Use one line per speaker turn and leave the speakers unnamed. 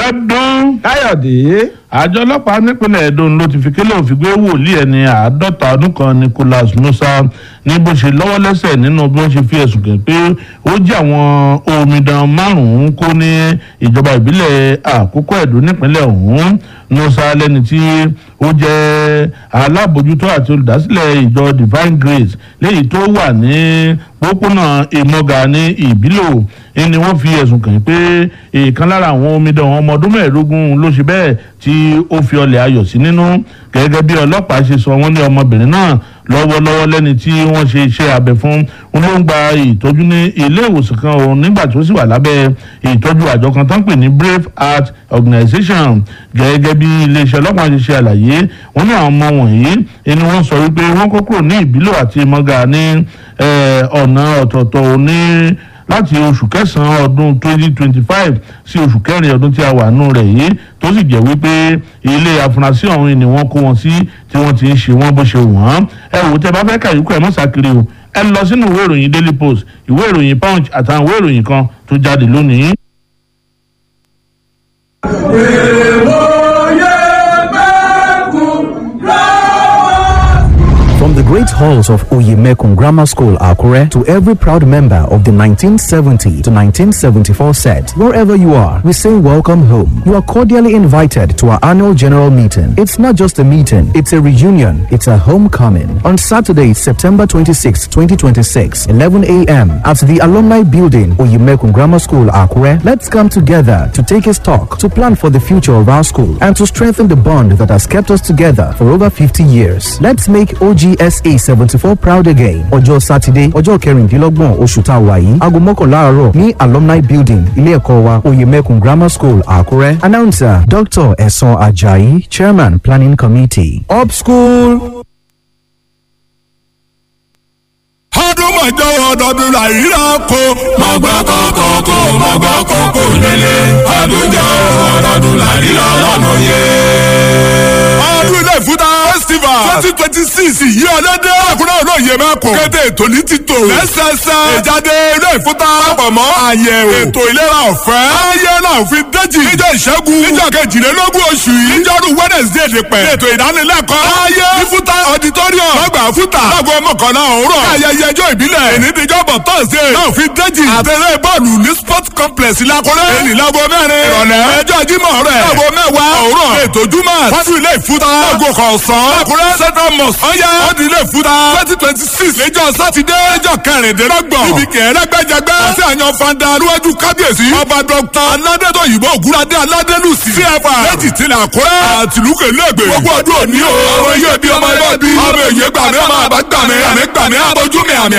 Abíọ́dún
káyọ̀dé
àjọ ọlọ́pàá nípínlẹ̀ Edo ló ti fi kélé òfin gbé wòlíì ẹni àádọ́ta ọdún kan Nicholas Musa ní bó ṣe lọ́wọ́ lẹ́sẹ̀ nínú bí wọ́n ṣe fi ẹ̀sùn kàn pé ó jí àwọn omidan márùn-ún kó ní ìjọba ìbílẹ̀ àkókò Edo nípínlẹ̀ ọ̀hún Musa lẹ́ni tí ó jẹ́ alábòjútó àti olùdásílẹ̀ ìjọ Divine Grace léyìí tó wà ní pópónà ìmọ̀gà ní ìbílò ni wọ́n fi ẹ̀sùn kàn pé ìkan lára àwọn omidan ọmọ ọdún mẹ́ẹ̀ẹ́dógún ló ṣe bẹ́ẹ̀ tí ó fi ọlẹ̀ ayọ̀ sí nínú gẹ́gẹ́ bí ọlọ́pàá ṣe sọ wọ́n ní ọmọbìnrin náà lọ́wọ́lọ́wọ́ lẹ́ni tí wọ́n ṣe iṣẹ́ abẹ fún un ló ń gba ìtọ́jú ní ilé ìwòsàn kan òun nígbà tó sì wà lábẹ́ ìtọ́jú àjọ kan tó ń pè ní Brave Heart Organization gẹ́gẹ́ bí iléeṣẹ́ ọlọ́pàá ṣe ṣe àlàyé wọ́n ní àwọn ọmọ wọ̀nyí ni wọ́n sọ wípé wọ́n kó kúrò ní ìbílò àti mọ́gà ní ọ̀nà ọ̀tọ̀ọ̀tọ̀ ní láti oṣù kẹsàn-án ọdún 2025 sí oṣù kẹrin ọdún tí a wà nù rẹ̀ yìí tó sì jẹ́ wípé ilé afurasí ọ̀hún ni wọ́n kó wọn sí tí wọ́n ti ń ṣe wọ́n bó ṣe wọ́n ẹ wò tẹ́ bá fẹ́ kàyíkọ́ ẹ̀ mọ́ sàkiri o ẹ lọ sínú ìwé ìròyìn Daily Post ìwé ìròyìn Punch àtàwọn ìwé ìròyìn kan tó jáde lónìí.
From the great halls of Oyemekun Grammar School, Akure, to every proud member of the 1970 to 1974 set, wherever you are, we say welcome home. You are cordially invited to our annual general meeting. It's not just a meeting, it's a reunion, it's a homecoming. On Saturday, September 26, 2026, 11 a.m., at the Alumni Building, Oyemekun Grammar School, Akure, let's come together to take a stock, to plan for the future of our school, and to strengthen the bond that has kept us together for over 50 years. Let's make OGSA 74 proud again. Ọjọ́ Sátidé, ọjọ́ kẹrìndínlọ́gbọ̀n oṣù tá a wà yìí, aago mọ́kànlá àárọ̀ ní Alumni Building, ilé ẹ̀kọ́ wa, Oyemekun Grammar School, Àkúrẹ́. Announcer Dr. Ẹ̀sán Ajayi, Chairman Planning Committee. Up school.
ọdún mọ̀jọ́ ọdọọdún làyíra ko. mọ̀gbà kọ̀ọ̀kan kò mọ̀gbà kọ̀ọ̀kan nílé. ọdún jọ ọdọọdún làyíra lọ́nà yé. ọdún ilé ìfúta festival twenty twenty six yìí ọlọ́dẹ. àkúrẹ́ olóye mẹ́kọ̀ọ́. kéde ètò ní títò. lẹ́sẹsẹ. ìjáde ilé ìfúta. àpamọ́ àyẹ̀wò. ètò ìlera ọ̀fẹ́. ayé náà fi déjì. níjọ́ ìṣẹ́gun. níjọ́ kejìlélógún oṣù yìí. níjọ́rú wednesday ti pẹ̀. ètò ìdánilẹ́kọ̀ọ́. ayé ìfúta auditorium. lọ́gbà fúta. lágbo mọ́kànlá òwúrọ̀. ayẹyẹ ẹjọ́ ìbílẹ̀. ènìdíjọ́bọ̀ thursday. náà fi déjì. àtẹ̀lé bọ́ọ̀lù ní sport complex lakọ́lẹ́. ènì lágbo mẹ́rin. ìrọ̀lẹ́. ẹjọ́ jímọ̀ rẹ̀. lágbo mẹ́wàá. òwúrọ̀. ètò júmọ̀. fásitì ilé ìfúta. lágbo kọ̀ọ̀sán. lakọ́lẹ́ central mosque. ọ̀yá ọdún ilé ìfúta. twenty twenty six. lẹ́jọ́ sátidé. lẹ́jọ́ kẹrìndínlọ́gbọ̀n. níbi kẹrẹ́gbẹ́jẹgbẹ́. àti àyàn fanda aluwájú kábíyèsí. ọba dọ́kítà aládẹ́tọ̀ yìí bọ́ ògúnradé aládẹ́lùsì. cfa lẹ́jì tilẹ̀ àkúrẹ́. àtìlúkè lẹ́gbẹ̀ẹ́. gbogbo ọdún òní o. àwọn iye bí ọmọ ẹgbẹ́ bí. ọmọ èyí gbàmí ọmọ àbá gbàmí. àmì gbàmí abojú mi àmì